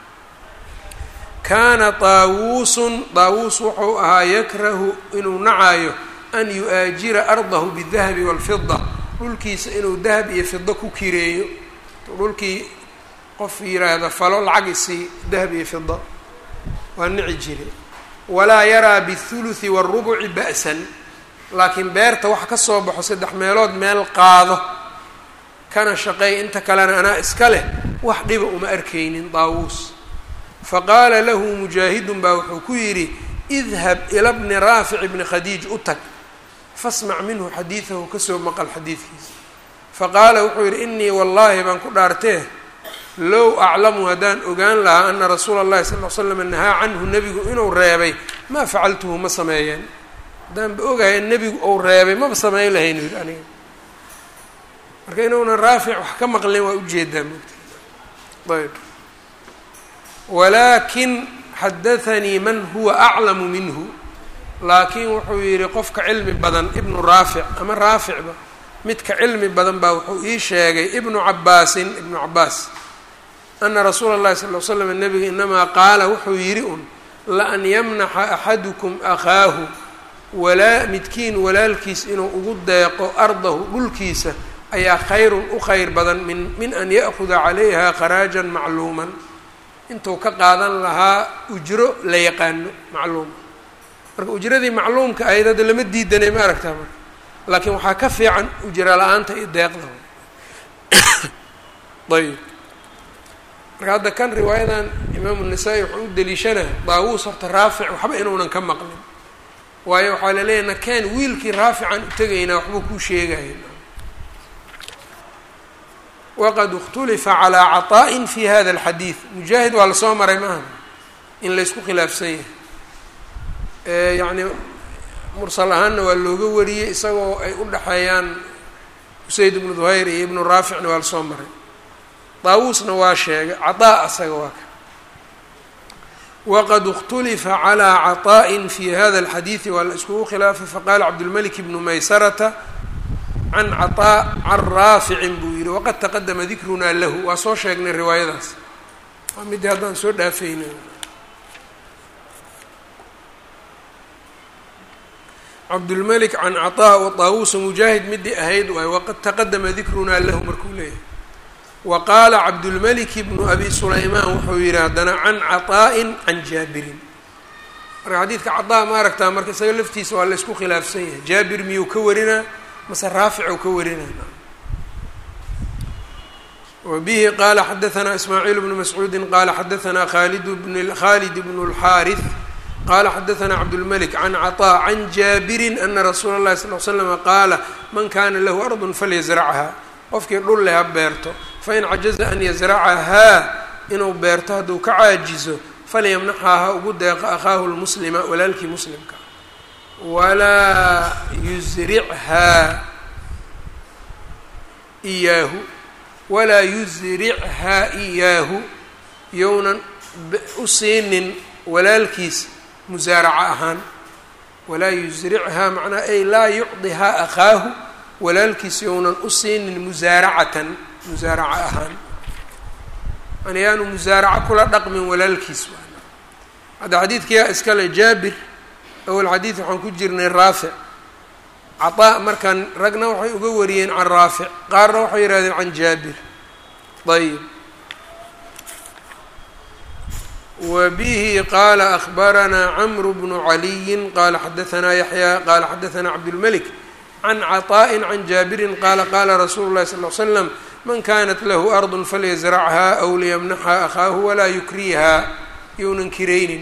S1: kaana daawuusun daawuus wuxuu ahaa yakrahu inuu nacayo an yu-aajira ardahu bidahabi walfida dhulkiisa inuu dahab iyo fido ku kireeyo dhulkii qof yiraahda falo lacag isii dahab iyo fido waa nici jire walaa yaraa bihuluثi wاrubuci ba'san laakiin beerta waxa ka soo baxo saddex meelood meel qaado kana shaqeey inta kalena anaa iska leh wax dhiba uma arkaynin daawuus faqaala lahu mujaahidun baa wuxuu ku yidhi idhab ila bni raafic bni khadiij u tag fasmac minhu xadiidahu kasoo maqal xadiidkiisa faqaala wuxuu yidhi inii wallaahi baan ku dhaartee low aclamu haddaan ogaan lahaa ana rasuula اllahi sal l slam nahaa canhu nebigu inuu reebay maa facaltuhu ma sameeyeen haddaanba ogaya nebigu ou reebay maba sameyn lahayn yidhi aniga marka inuunan raafic wax ka maqlin waa ujeedaa mogta ayb walaakin xadathanii man huwa aclamu minhu laakiin wuxuu yidhi qofka cilmi badan ibnu raafic ama raaficba midka cilmi badan baa wuxuu ii sheegay ibnu cabaasin ibnu cabaas ana rasuula اllahi sal l slam nabiga inamaa qaala wuxuu yidhi un laan yamnaxa axadukum akhaahu walaa midkiin walaalkiis inuu ugu deeqo ardahu dhulkiisa ayaa khayrun u khayr badan min min an ya'kuda calayha kharaajan macluuman intuu ka qaadan lahaa ujro la yaqaano macluuma marka ujradii macluumka ahayd hadda lama diidanay ma aragtaa marka laakiin waxaa ka fiican ujro la-aanta iyo deeqda ayb marka hadda kan riwaayadan imaamu nasaa-i wuxuu u deliishanaya daawuus horta raafic waxba inuunan ka maqlin waayo waxaa la leeyahy nakeen wiilkii raafican u tegaynaa waxbuu kuu sheegaya waqad اkhtulifa calىa caطaءi fi hada اlxadiid mujaahid waa lasoo maray maaha in laysku khilaafsan yahay yacni mursal ahaanna waa looga wariyey isagoo ay u dhexeeyaan usayd ibnu duhayr iyo ibnu raaficna waa lasoo maray daawuusna waa sheegay caطaa asaga waa ka waqad اkhtulifa calىa caطaءi fi hada اlxadiidi waa la iskugu khilaafay faqala cabdulmalik ibnu maysarata can caطaa can raaficin buu yihi waqad taqadama dikrunaa lahu waa soo sheegnay riwaayadaas waa midii haddaan soo dhaafayna cabdulmelik can caطaa wa taawuusa mujaahid midii ahayd waay waqad taqadama dikrunaa lahu markuu leeyahay wa qaala cabdulmelik bnu abi sulaymaan wuxuu yihi haddana can caطaa'in can jaabirin marka xadiidka caطaa ma aragtaa marka isaga laftiisa waa la isku khilaafsan yahay jaabir miyuu ka warinaa mase raafic ou ka warinayna wa bihi qaala xadaanaa ismaaciil bnu mascuudi qaala xadaanaa khalid bn khalid bn اlxaariث qaala xadaanaa cabdulmelik can caطaa can jaabirin ana rasuula اllahi sal l slama qaala man kana lahu ardu falyasrachha qofkii dhul leh ha beerto fain cajaza an yasracahaa inuu beerto hadduu ka caajizo falyamnaxhaa ha ugu deeqo akhaahu lmuslima walaalkii muslimka walaa yusrichaa iyaahu walaa yusrichaa iyaahu yownan u siinin walaalkiis musaaraco ahaan walaa yusrichaa macnaa ay laa yucdihaa akhaahu walaalkiis yownan u siinin musaaracatan musaaraco ahaan yani yaanu musaaraco kula dhaqmin walaalkiis hadda xadiidkiyaa iskale jaabir awal xadiid waxaan ku jirnay raafic caطaa markaan ragna waxay uga wariyeen can raafic qaarna waxay yihahdeen can jaabir ayb wa bihi qaala akbaranaa camru bnu caliyin qaala xadaanaa yaxya qaala xadaanaa cabdulmelik can caطaءi can jaabirin qaala qaala rasuulu اlahi sal l slam man kanat lahu ardu falyasrachha aw liyamnaxa akhaahu walaa yukriha younan kiraynin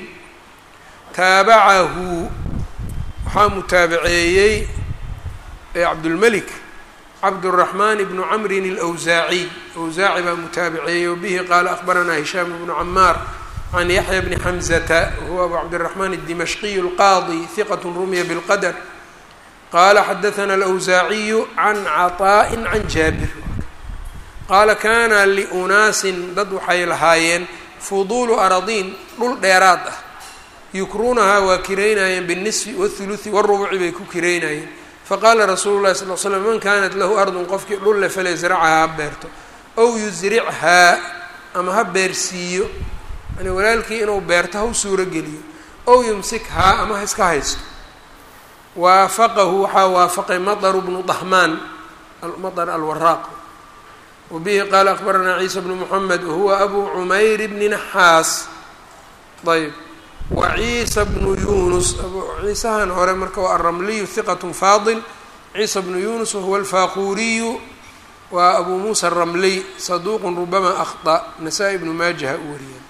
S1: taabacahu waxaa mutaabaceeyey cabdulmelik cabdالraxmaan bnu camrin اlأwsaaciy awsaaci baa mutaabaceeyey wabihi qaala akbaranaa hishaam bnu camaar can yaxya bni xamzata wahuwa abu cabdالraxmaan الdimashqiy اlqaadi hiqat rumiya bاlqadr qaala xadaثna اlأwsaaciyu can caطaaءi can jaabir qaala kana liunaasin dad waxay lahaayeen fuduulu aradiin dhul dheeraad ah yukruunahaa waa kiraynayeen binisfi wاthuluثi wاrubuci bay ku kiraynayeen faqaala rasuulu llahi sal l slam man kanat lahu ardun qofkii dhulle falyasracha ha beerto ow yusrichaa ama ha beersiiyo yani walaalkii inuu beerto ha u suuro geliyo ow yumsikhaa ama ha iska haysto waafaqahu waxaa waafaqay maطru bnu dahmaan maطr alwaraaq wa bihi qaala akbaranaa ciisa bnu moxamed wahuwa abu cumayr bni naxaas ayb wa ciisa bnu yunus ciisahan hore marka waa alramliyu hiqat faadil ciisa bnu yunus wahuwa alfaquriyu waa abu muusa aramliy saduuqun rubama akhطأ nasaa-i bnu maajaha u wariyeen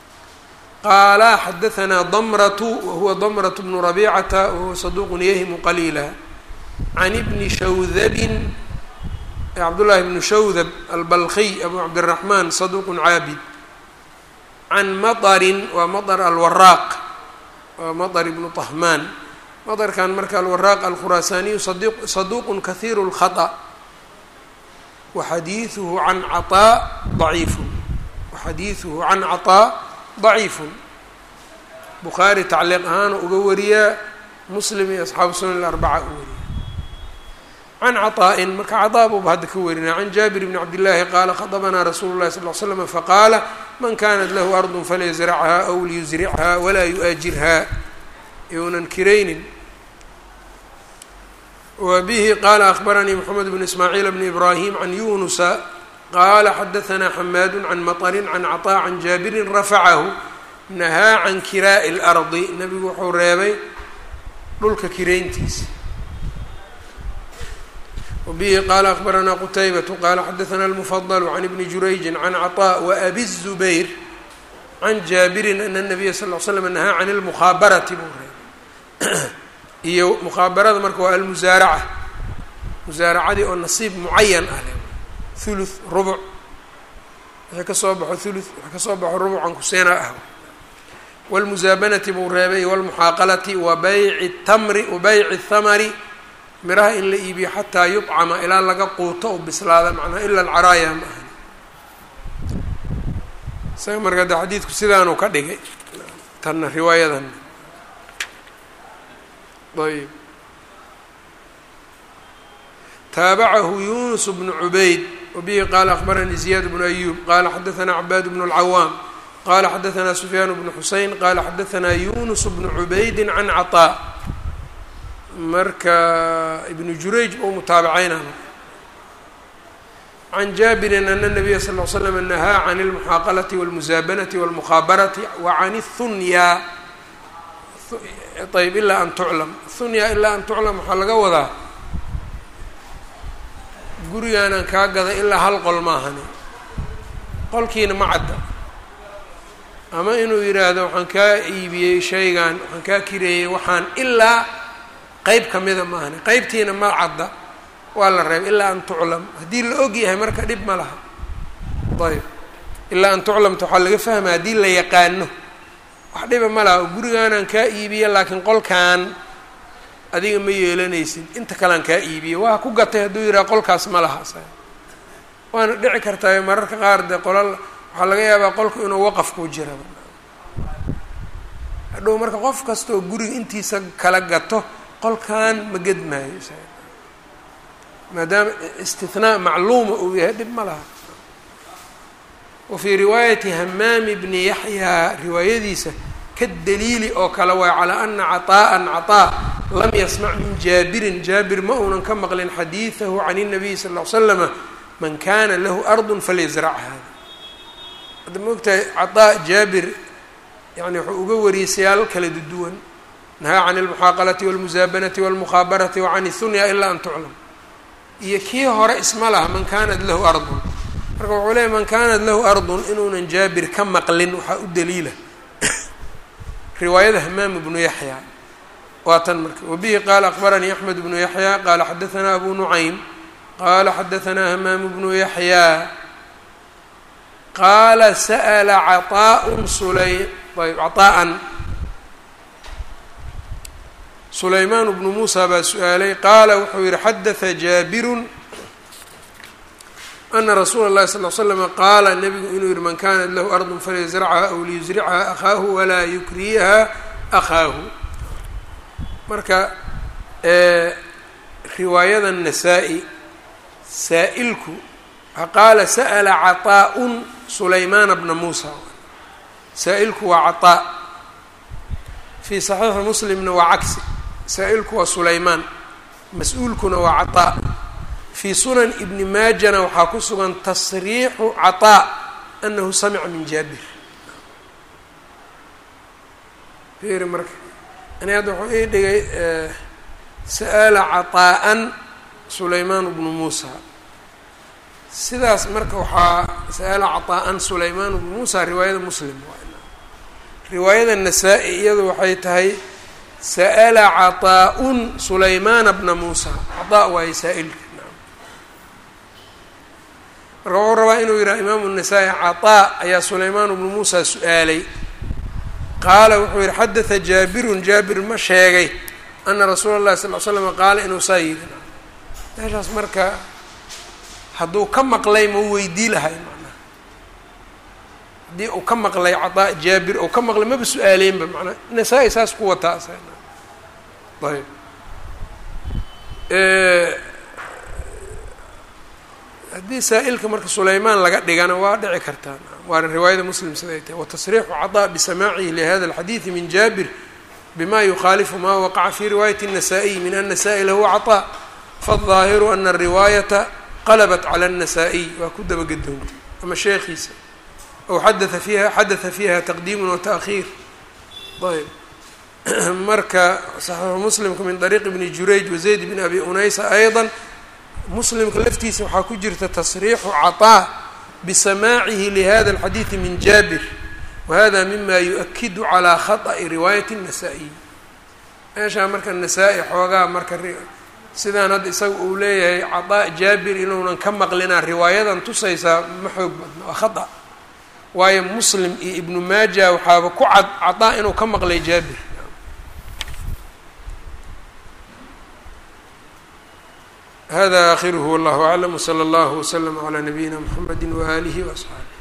S1: qaala xadaanaa damratu wahuwa damrat bnu rabicata wahuwa saduuqun yahimu qaliila can ibni shawdabin cabdullaahi bnu shawdab albalkiy abu cabdiraxmaan saduuqun caabid can maطrin waa maطr alwaraaq waa maطr ibnu طahmaan maطrkan marka alwaraaq alkhuraasaaniyu saduuq kahiir الkhaطأ waxadiiثuhu can caطaa ضaciifu waxadiiثuhu can caطaa daciifun bukhaari tacliiq ahaana uga wariyaa muslim iyo asxaabu sunan alarbaca u wariya can caطaa'in marka caطaa buuba hadda ka warinaya can jaabir bni cabdillaahi qaala khadabanaa rasuulu llahi sal l slam faqaala man kanat lahu ardun falyasrachha aw liyusrichaa walaa yu-aajirhaa younan kiraynin wa bihi qaala akbaranii moxamed bn ismaaciil bni ibraahim can yunusa qaala xadahanaa xamaadu can maطrin can caطaa can jaabirin rafacahu nahaa can kiraa'i اlardi nebigu wuxuu reebay dhulka kirayntiisa wabihi qaala akbaranaa qutaybatu qaala xadahanaa almufadl can ibni jurayji can caطaa waabi الzubayr can jaabirin ana الnabiya sal l slam nahaa can اlmukhaabarati buu reebay iyo mukhaabarada marka waa almusaaraca musaaracadii oo nasiib mucayan ah le thuluth rubuc wixii ka soo baxo thuluth wixii ka soo baxo rubucan kuseena ah wاlmusaabanati buu reebay wاlmuxaaqalati wa bayci tamri wa bayci thamari miraha in la iibiyo xataa yuطcama ilaa laga quuto oo bislaada macnaa ila alcaraaya ma ahan isaga marka de xadiidku sidaanuu ka dhigay tanna riwaayadan ayb taabacahu yunus bnu cubayd wabihi qaala akbaranii ziyaad bnu ayub qaala xadaanaa cabaad bnu اlcawaam qala xadaanaa sufyaan bnu xuseyn qaala xadaanaa yunus bnu cubaydi can caطaa marka ibnu jurayj ou mutaabacaynana can jaabirin ana nabiya sal l slam nahaa can اlmuxaaqalati wاlmusaabanati wاlmukhaabarati wa can اhunya ayb ilaa an tuclam hunya ilaa an tuclam waxaa laga wadaa gurigaanaan kaa gaday ilaa hal qol maahani qolkiina ma cadda ama inuu yidhaahdo waxaan kaa iibiyey shaygan waxaan kaa kireeyey waxaan ilaa qeyb kamida maahani qeybtiina ma cadda waa la reebay ilaa an tuclam haddii la og yahay marka dhib ma laha ayb ilaa an tuclamta waxaa laga fahma haddii la yaqaano wax dhiba ma laha gurigaanaan kaa iibiye laakiin qolkan adiga ma yeelanaysid inta kalean kaa iibiye waa ku gatay hadduu yidhaha qolkaas ma laha sa waana dhici kartaa mararka qaar dee qolal waxaa laga yaabaa qolku inuu waqaf ku jira hadhow marka qof kastaoo guriga intiisa kala gato qolkan ma gedmaayo maadaama istinaa macluuma uu yahay dhib ma laha wa fii riwaayati hamaami bni yaxyaa riwaayadiisa ka daliili oo kale waay calaa ana caطaa'an caطaa lam yasmac min jaabirin jaabir ma uunan ka maqlin xadiidahu can الnabiyi sal ll slama man kana lahu ardu falyasrac hada hadda maogtahay caطaa jaabir yani wuxuu uga wariyey siyaal kala duwan nahaa can اlmuxaaqalati wاlmusaabanati wاlmukhaabarati wa can اhunya ilaa an tuclam iyo kii hore isma laha man kanat lahu ardun marka wuxuu leeyay man kanat lahu ardun inuunan jaabir ka maqlin waxaa u daliila riwaayada hamaam bnu yaxya waa tan marka wabihi qaala akbaranii axmed bnu yaxya qaala xadaanaa abu nucaym qaala xadaanaa hamaam bnu yaxya qaala sa'la caطaaء sulay ayb caطaa'an sulaymaan bnu muusa baa su-aalay qaala wuxuu yihi xadaثa jaabirun ana rasuula اllahi sal l slama qaala nebigu inuu yihi man kanat lahu ardu falyasrcha aw liyusricha akhaahu walaa yukriyaha akhaahu marka riwaayada nasaa-i saa-ilku qaala sa'la caطaaءun sulaymaana bna muusa saa-ilku waa caطaa fii صaxiixi muslimna waa cagsi saa-ilku waa sulaymaan mas-uulkuna waa caطaa fii sunan ibni maajana waxaa ku sugan tasriixu caطaa anahu samica min jaabir fiiri marka ani hadda wuxuu ii dhigay sa'ala caطaa'an sulaymaan bnu muusa sidaas marka waxaa sa'ala caطaa'an sulaymaan bnu muusa riwaayada muslim riwaayada nasaa-i iyadu waxay tahay sa'ala caطaa'un sulaymaana bna muusa caطaa waayo saa-ilka marka wuxuu rabaa inuu yidhaha imaamu الnasaa-i caطaa ayaa sulaymaan bnu muusa su-aalay qaala wuxuu yihi xadaثa jaabirun jaabir ma sheegay ana rasuula اllahi sal l slama qaala inuu saa yidhi meeshaas marka hadduu ka maqlay ma weydii lahay macnaha haddii uu ka maqlay cadaa jaabir ou ka maqlay maba su-aaleenba manaa nasaa-i saas ku wataa ayb haddii saa-ilka marka sulaymaan laga dhigana waa dhici kartaa waana riwaayada muslim siday tahay watasriixu cadaa bisamaacihi lihada alxadiidi min jaabir bma yukhaalifu ma waqaca fi riwaayati الnasaa-iy min ana saa-ila huwa caطaa faالظaahiru ana الriwaayata qalabat calى الnasaa-iy waa ku dabagedoontay ama sheekhiisa ow xadaa fiiha xadaثa fiiha taqdiimu wataأkhiir ayb marka صaxiixu muslimka min طariiq bni jurayj wazayd bn abi unaysa ayضا muslimka laftiisa waxaa ku jirta tasriixu caطaa bisamaacihi lihada اlxadiiثi min jaabir wahada mima yu-akidu calaa khaطأi riwaayati الnasaa-iy meeshaa marka nasaa-i xoogaa marka sidaan hadda isaga uu leeyahay caطaa jaabir inuunan ka maqlinaa riwaayadan tusaysaa ma xoog badna waa khaطأ waayo muslim iyo ibnu maaja waxaaba ku cad caطaa inuu ka maqlay jaabir hada akhiruhu wallahu aclam wslى اllah wslm عlى nabiyina mxamedi waalihi وaصxaabi